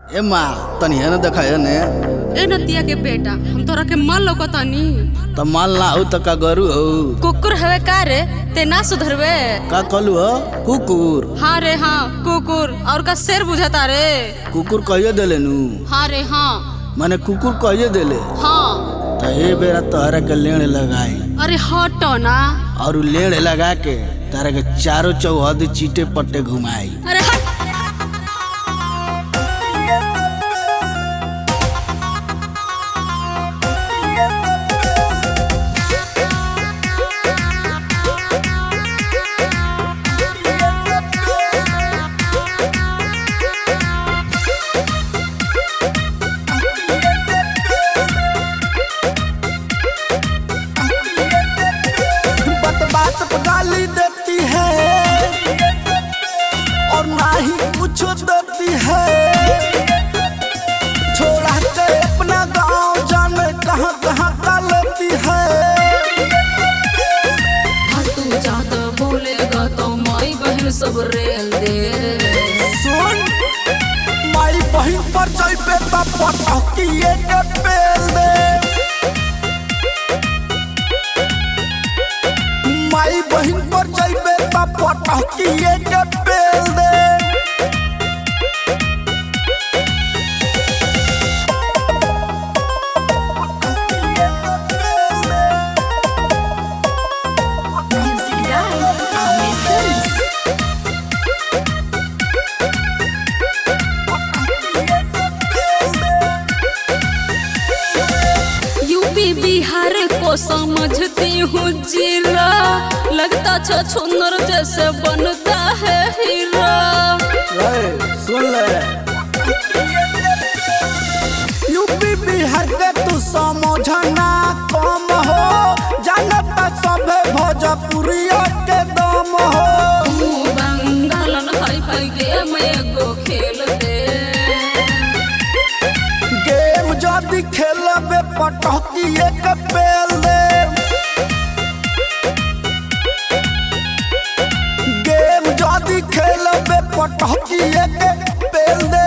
ए माँ तनी है ना देखा है ने ए नतिया के बेटा हम तोरा के मन लौकतानी त माल ना हो त का गरु हो कुकुर हवे का रे ते ना सुधरवे का कहलू हो कुकुर हाँ रे हाँ कुकुर और का शेर बुझाता रे कुकुर कहिए देले नु हाँ रे हाँ माने कुकुर कहिए देले हाँ त ए बेरा तोहरा के लेण लगाई अरे हटो ना और उ लेण लगा के तारा के चारों चौहद चीटे पट्टे घुमाई अरे हट बात बात पे गाली देती है और ना ही कुछ देती है छोड़ा के अपना गांव जाने कहां कहां का लेती है तू ज्यादा बोलेगा तो माई बहन सब रेल दे सुन माई बहन पर जइबे त पटकिए के पेल दे माई बहन पर जइबे त पटकिए के पेल दे यूपी बिहार को समझती हूँ जिला लगता छ छुनर जैसे बनता है हीरा ए, सुन ले यूपी बिहार के तू समझना कम हो जानता सभे भोजपुरिया के दम हो तू बंगालन हाई फाई गेम एगो खेल दे गेम जदि खेलबे पटकिए के पेल दे गेम जदि खेलबे पटकिए के पेल दे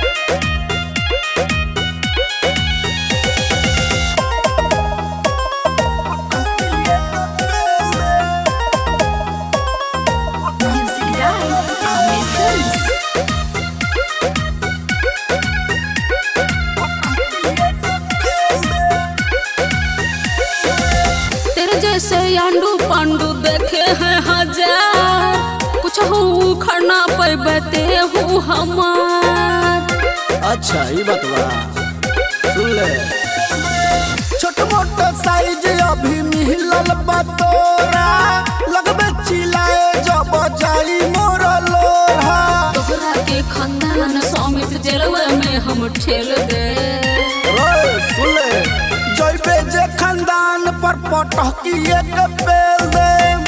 तेरे जैसे आंडू पांडू देखे हैं हजार कुछ हूँ खड़ना पे बते हूँ हमार अच्छा ये बात बा सुन ले छोट मोट साइज अभी मिलल बा तोरा लगबे चिल्लाए जब जाई मोर लोरा तोहरा के खानदान समित जेलवा में हम ठेल दे ओए, सुन ले जइबे जे खानदान पर पटकिए के पेल दे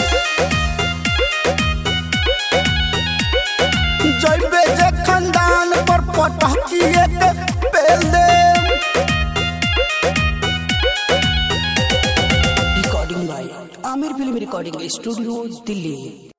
जइबे जे खानदान पर पटकिए के पेल दे recording by Aamir film recording studio Delhi